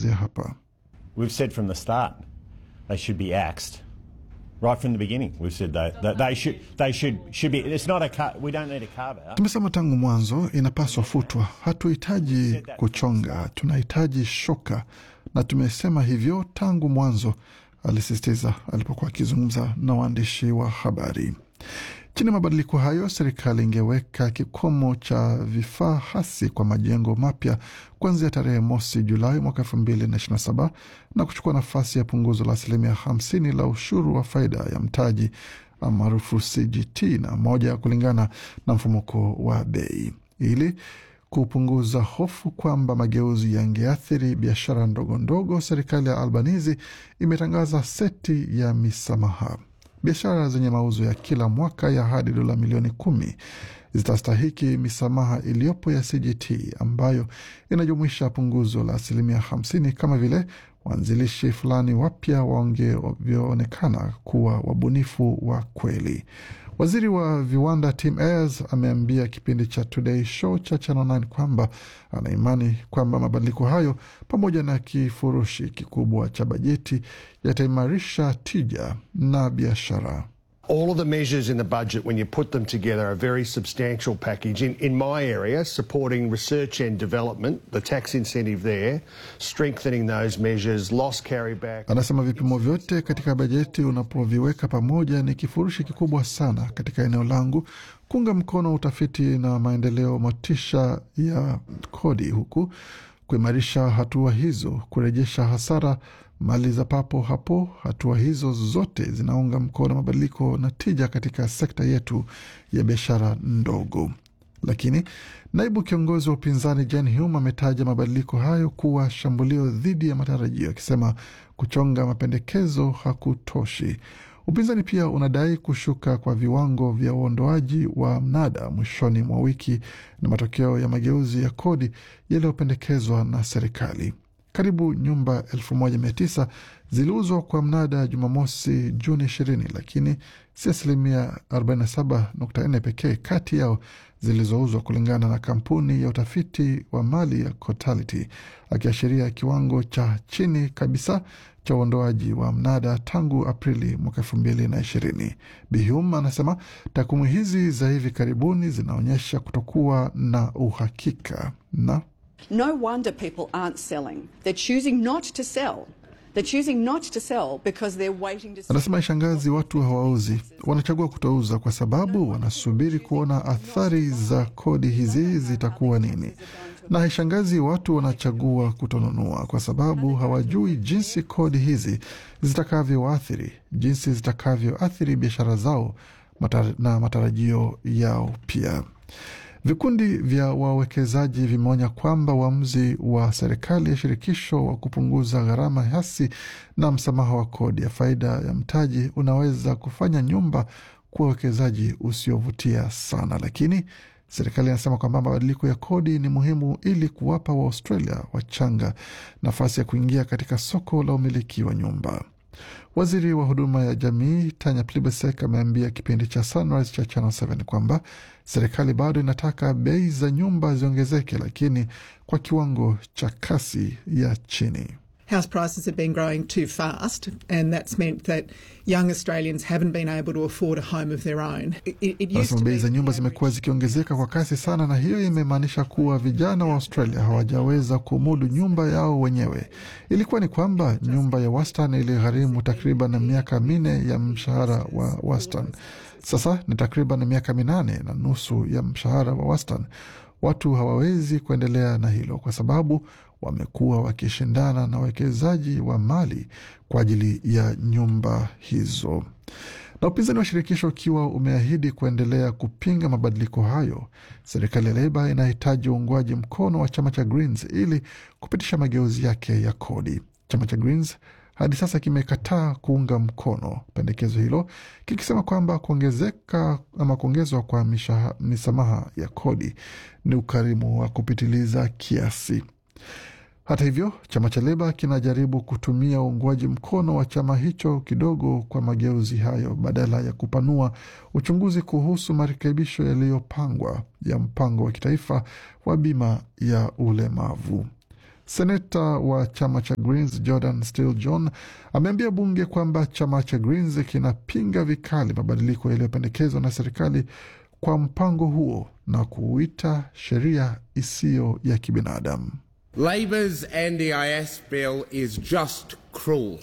anaelezea hapa. We've said from the start they should be axed. Right from the beginning, we've said they, that they should they should should be. It's not a car, we don't need a carve out. Tumesema tangu mwanzo inapaswa futwa. Hatuhitaji kuchonga, tunahitaji shoka, na tumesema hivyo tangu mwanzo, alisisitiza alipokuwa akizungumza na waandishi wa habari. Chini ya mabadiliko hayo, serikali ingeweka kikomo cha vifaa hasi kwa majengo mapya kuanzia tarehe mosi Julai mwaka elfu mbili na ishirini na saba na kuchukua nafasi ya punguzo la asilimia hamsini la ushuru wa faida ya mtaji maarufu CGT na moja kulingana na mfumuko wa bei ili kupunguza hofu kwamba mageuzi yangeathiri biashara ndogo ndogo. Serikali ya Albanizi imetangaza seti ya misamaha biashara zenye mauzo ya kila mwaka ya hadi dola milioni kumi zitastahiki misamaha iliyopo ya CGT ambayo inajumuisha punguzo la asilimia hamsini kama vile waanzilishi fulani wapya wangevyoonekana kuwa wabunifu wa kweli. Waziri wa viwanda Tim Ayers ameambia kipindi cha Today Show cha Channel 9 kwamba ana imani kwamba mabadiliko hayo pamoja na kifurushi kikubwa cha bajeti yataimarisha tija na biashara. All of the measures in the budget, when you put them together, are a very substantial package. In, in my area, supporting research and development, the tax incentive there, strengthening those measures, loss carryback. Anasema vipimo vyote katika bajeti unapoviweka pamoja ni kifurushi kikubwa sana katika eneo langu, kuunga mkono utafiti na maendeleo, motisha ya kodi, huku kuimarisha hatua hizo, kurejesha hasara mali za papo hapo. Hatua hizo zote zinaunga mkono mabadiliko na tija katika sekta yetu ya biashara ndogo. Lakini naibu kiongozi wa upinzani Jen Hume ametaja mabadiliko hayo kuwa shambulio dhidi ya matarajio, akisema kuchonga mapendekezo hakutoshi. Upinzani pia unadai kushuka kwa viwango vya uondoaji wa mnada mwishoni mwa wiki na matokeo ya mageuzi ya kodi yaliyopendekezwa na serikali. Karibu nyumba elfu moja mia tisa ziliuzwa kwa mnada Jumamosi Juni ishirini, lakini si asilimia 47.4 pekee kati yao zilizouzwa kulingana na kampuni ya utafiti wa mali ya Cotality, akiashiria kiwango cha chini kabisa cha uondoaji wa mnada tangu Aprili mwaka elfu mbili na ishirini. Bihum anasema takwimu hizi za hivi karibuni zinaonyesha kutokuwa na uhakika na No wonder people aren't selling. They're choosing not to sell. They're choosing not to sell because they're waiting to see. Anasema ishangazi, watu hawauzi, wanachagua kutouza kwa sababu wanasubiri kuona athari za kodi hizi zitakuwa nini. Na haishangazi watu wanachagua kutonunua kwa sababu hawajui jinsi kodi hizi zitakavyoathiri, jinsi zitakavyoathiri biashara zao matar na matarajio yao pia. Vikundi vya wawekezaji vimeonya kwamba uamuzi wa serikali ya shirikisho wa kupunguza gharama hasi na msamaha wa kodi ya faida ya mtaji unaweza kufanya nyumba kuwa uwekezaji usiovutia sana, lakini serikali inasema kwamba mabadiliko ya kodi ni muhimu ili kuwapa Waaustralia wachanga nafasi ya kuingia katika soko la umiliki wa nyumba. Waziri wa huduma ya jamii Tanya Plibersek ameambia kipindi cha Sunrise cha Channel 7 kwamba serikali bado inataka bei za nyumba ziongezeke, lakini kwa kiwango cha kasi ya chini. House prices have been growing too fast, and that's meant that young Australians haven't been able to afford a home of their own. It, it used Anasema to bei be za nyumba zimekuwa zikiongezeka kwa kasi sana, na hiyo imemaanisha kuwa vijana wa Australia hawajaweza kumudu nyumba yao wenyewe. Ilikuwa ni kwamba nyumba ya wastani iligharimu takriban miaka minne ya mshahara wa wastani. Sasa ni takriban miaka minane na nusu ya mshahara wa wastani. Watu hawawezi kuendelea na hilo kwa sababu wamekuwa wakishindana na wawekezaji wa mali kwa ajili ya nyumba hizo. Na upinzani wa shirikisho ukiwa umeahidi kuendelea kupinga mabadiliko hayo, serikali ya Leba inahitaji uungwaji mkono wa chama cha Greens ili kupitisha mageuzi yake ya kodi. Chama cha Greens hadi sasa kimekataa kuunga mkono pendekezo hilo kikisema kwamba kuongezeka ama kuongezwa kwa mishaha, misamaha ya kodi ni ukarimu wa kupitiliza kiasi. Hata hivyo, chama cha Leba kinajaribu kutumia uungwaji mkono wa chama hicho kidogo kwa mageuzi hayo badala ya kupanua uchunguzi kuhusu marekebisho yaliyopangwa ya mpango wa kitaifa wa bima ya ulemavu. Seneta wa chama cha Greens Jordan Steele John ameambia bunge kwamba chama cha Greens kinapinga vikali mabadiliko yaliyopendekezwa na serikali kwa mpango huo na kuuita sheria isiyo ya kibinadamu. Labor's NDIS bill is just cruel.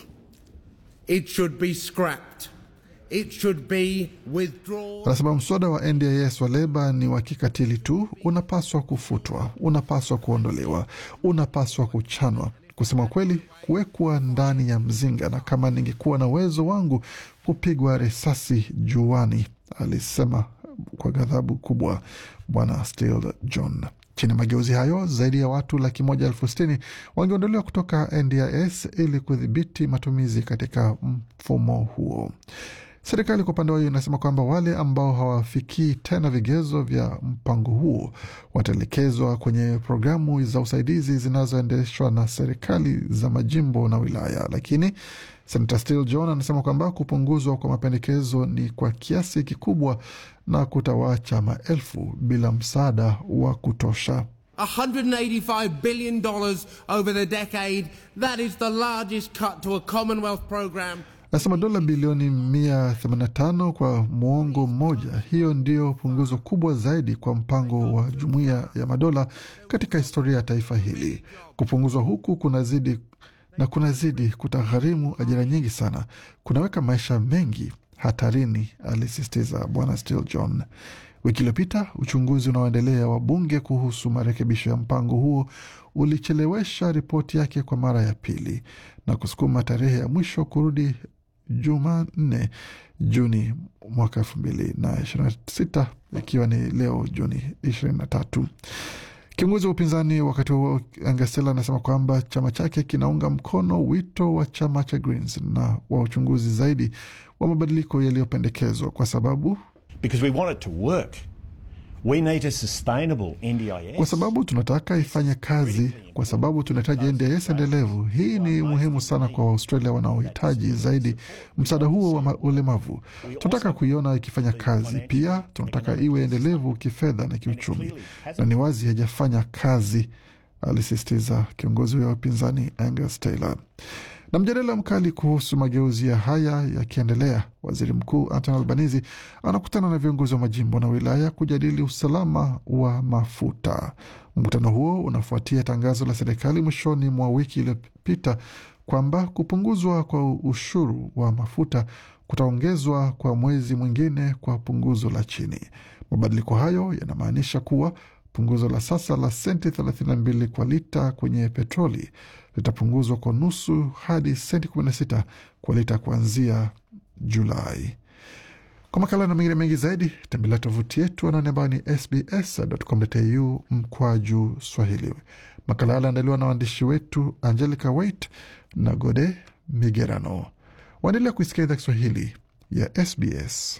It should be scrapped. It should be withdrawn. Anasema mswada wa NDIS wa Leba ni wa kikatili tu, unapaswa kufutwa, unapaswa kuondolewa, unapaswa kuchanwa. Kusema kweli, kuwekwa ndani ya mzinga, na kama ningekuwa na uwezo wangu kupigwa risasi juani, alisema kwa ghadhabu kubwa Bwana Steele John. Chini ya mageuzi hayo, zaidi ya watu laki moja elfu sitini wangeondolewa kutoka NDIS ili kudhibiti matumizi katika mfumo huo. Serikali kwa upande wao inasema kwamba wale ambao hawafikii tena vigezo vya mpango huo wataelekezwa kwenye programu za usaidizi zinazoendeshwa na serikali za majimbo na wilaya. Lakini Senator Steele John anasema kwamba kupunguzwa kwa mapendekezo ni kwa kiasi kikubwa na kutawaacha maelfu bila msaada wa kutosha. $185 billion over the decade. That is the largest cut to a Commonwealth program. Nasema dola bilioni 185 kwa muongo mmoja. Hiyo ndio punguzo kubwa zaidi kwa mpango wa Jumuiya ya Madola katika historia ya taifa hili. Kupunguzwa huku kunazidi na kunazidi kutagharimu ajira nyingi sana, kunaweka maisha mengi hatarini, alisisitiza Bwana Steele John. Wiki iliyopita uchunguzi unaoendelea wa bunge kuhusu marekebisho ya mpango huo ulichelewesha ripoti yake kwa mara ya pili na kusukuma tarehe ya mwisho kurudi Jumanne Juni mwaka elfu mbili na ishirini na sita ikiwa ni leo Juni ishirini na tatu. Kiongozi wa upinzani wakati huo Angasela anasema kwamba chama chake kinaunga mkono wito wa chama cha Greens na wa uchunguzi zaidi wa mabadiliko yaliyopendekezwa kwa sababu Because we want it to work. We need a sustainable NDIS. kwa sababu tunataka ifanye kazi, kwa sababu tunahitaji NDIS endelevu. Hii ni muhimu sana kwa Waaustralia wanaohitaji zaidi msaada huo wa ma- ulemavu. Tunataka kuiona ikifanya kazi, pia tunataka iwe endelevu kifedha na kiuchumi, na ni wazi haijafanya kazi, alisisitiza kiongozi wa upinzani Angus Taylor. Na mjadala mkali kuhusu mageuzi ya haya yakiendelea, waziri mkuu Anthony Albanese anakutana na viongozi wa majimbo na wilaya kujadili usalama wa mafuta. Mkutano huo unafuatia tangazo la serikali mwishoni mwa wiki iliyopita kwamba kupunguzwa kwa ushuru wa mafuta kutaongezwa kwa mwezi mwingine kwa punguzo la chini. Mabadiliko hayo yanamaanisha kuwa punguzo la sasa la senti 32 kwa lita kwenye petroli litapunguzwa kwa nusu hadi senti 16 kwa lita kuanzia Julai. Kwa makala na mengine mengi zaidi tembelea tovuti yetu anaone ambayo ni sbs.com.au mkwaju Swahili. Makala haya aliandaliwa na waandishi wetu Angelica Wait na Gode Migerano. Waendelea kuisikia idhaa Kiswahili ya SBS.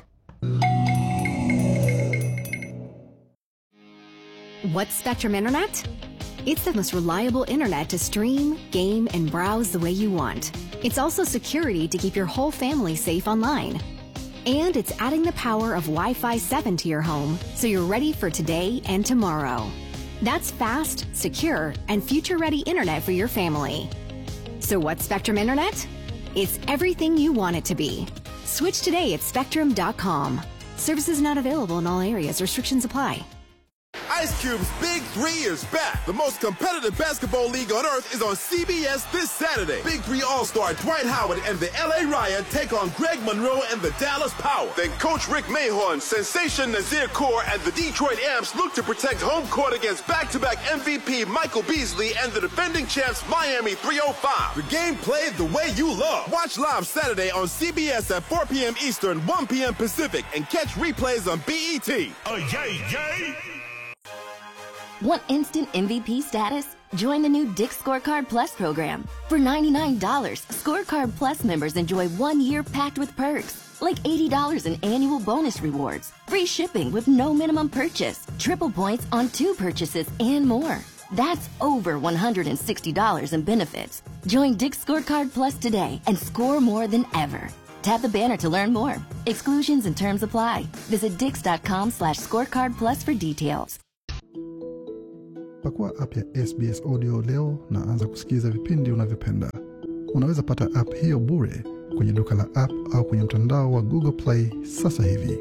What's Spectrum Internet? It's the most reliable internet to stream, game, and browse the way you want. It's also security to keep your whole family safe online. And it's adding the power of Wi Fi 7 to your home so you're ready for today and tomorrow. That's fast, secure, and future ready internet for your family. So, what's Spectrum Internet? It's everything you want it to be. Switch today at spectrum.com. Services not available in all areas, restrictions apply. Ice Cube's Big Three is back. The most competitive basketball league on earth is on CBS this Saturday. Big Three All-Star Dwight Howard and the LA Riot take on Greg Monroe and the Dallas Power. Then Coach Rick Mahorn, Sensation Nazir Kaur, and the Detroit Amps look to protect home court against back-to-back MVP Michael Beasley and the defending champs Miami 305. The game played the way you love. Watch live Saturday on CBS at 4 p.m. Eastern, 1 p.m. Pacific, and catch replays on BET. Oh, yay, yay! Want instant MVP status? Join the new Dick Scorecard Plus program. For $99, Scorecard Plus members enjoy one year packed with perks, like $80 in annual bonus rewards, free shipping with no minimum purchase, triple points on two purchases, and more. That's over $160 in benefits. Join Dick Scorecard Plus today and score more than ever. Tap the banner to learn more. Exclusions and terms apply. Visit dix.com slash scorecard plus for details. Pakua app ya SBS Audio leo na anza kusikiliza vipindi unavyopenda. Unaweza pata app hiyo bure kwenye duka la app au kwenye mtandao wa Google Play sasa hivi.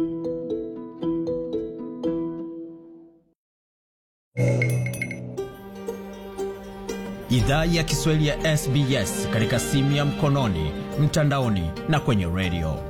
Idhaa ya Kiswahili ya SBS katika simu ya mkononi, mtandaoni na kwenye redio.